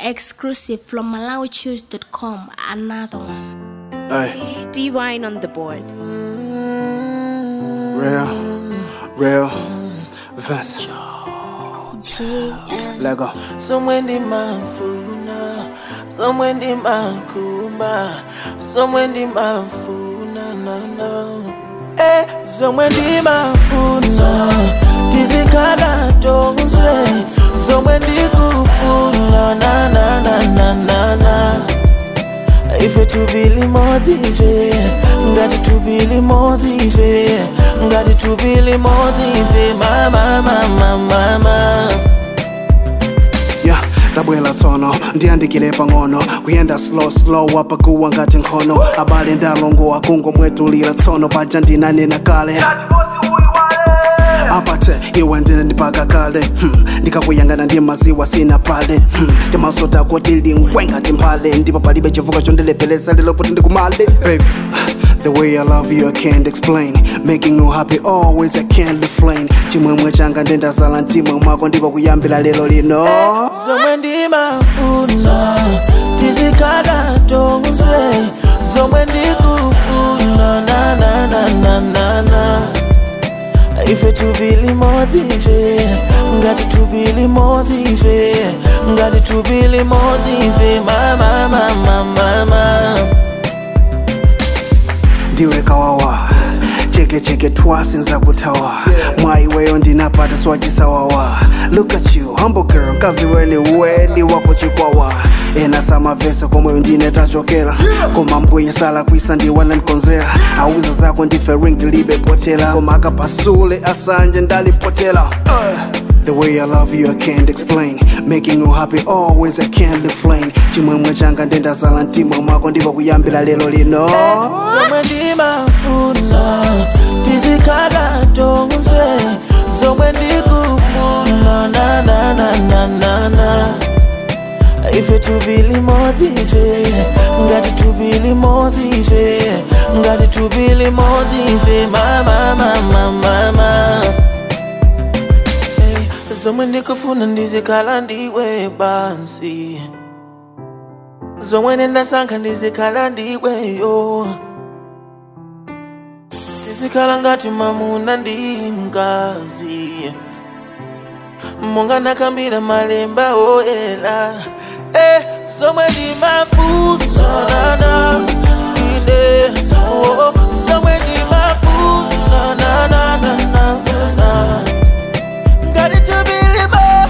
Exclusive from MalawiChoose.com. Another one. Hey, D Wine on the board. real, real, Vince. Let go. somewhere ndimafuna somewhere ndimakumba somewhere ndimafuna nana eh somewhere ndimafuna tizikhala tonse somewhere ndikufuna na na na na na na ife tubili motive ngati tubili motive ngati tubili motive mama mama mama Yeah, tabwela tsono ndiyandikile pang'ono kuyenda slow slow apakuwa ngati nkhono abale ndalongowa kungomwetulira tsono paja ndinanena kale apate iwe ndine ndipaka kale hmm. ndikakuyangana ndi maziwa sina pale hmm. timasota kuti lingwenga timphale ndipo palibe chivuka chondilepheletsa lelo kuti ndikumale baby The way I love you, I can't explain. Making you happy always, I can't refrain. Chimwemwe changa ndendazala mtima mwako ndipo kuyambira lero lino. zomwe ndimafuna tizikhala tonse zomwe ndikufuna na na na na na na ife tubili motive ngati tubili motive ngati tubili motive mama mama mama ndiwe kawawa cheke cheke twasi nzakuthawa mwaiweyo ndinapata swachisawawa look at you humble girl mkazi weni weni wako chikwawa ena samavese komweyo ndine tachokera koma mbuye sala kwisa ndiwana mkonzera auza zako ndife ring tilibe potela koma akapasule asanje ndalipotela uh. The way I love you, I can't explain. Making you happy always, I can't refrain. Chimwemwe changa ndendazala mtima mwako ndipo kuyambira lero lino. zomwe ndimafuna tizikhala tonse zomwe ndikufuna na na na na na na ife tubili motive ngati tubili motive ngati tubili motive mama mama mama hey, zomwe ndikufuna ndizikhala ndiwe bansi zomwe nendasankha ndizikhala ndiweyo ndizikhala ngati mamuna ndi mkazi monga nakambira malemba oyera eh, zomwe ndimafuna na ine oh, zomwe ndimafuna na na na na na ngati tubilimo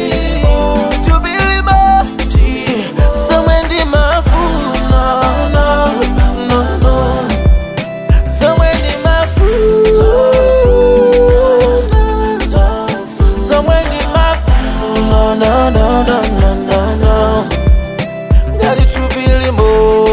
tubilimo zomwe ndimafuna no no no zomwe ndimafuna zomwe ndimafuna no no no no no no ngati tubilimo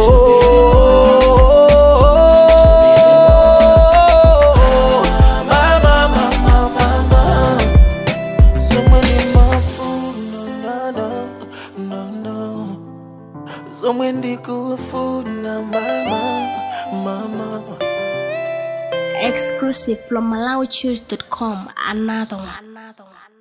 mama mama mama zomwe ndimafuna no no no no zomwe ndikufuna mama mama Exclusive from MalawiChoose.com. Another one. Another one.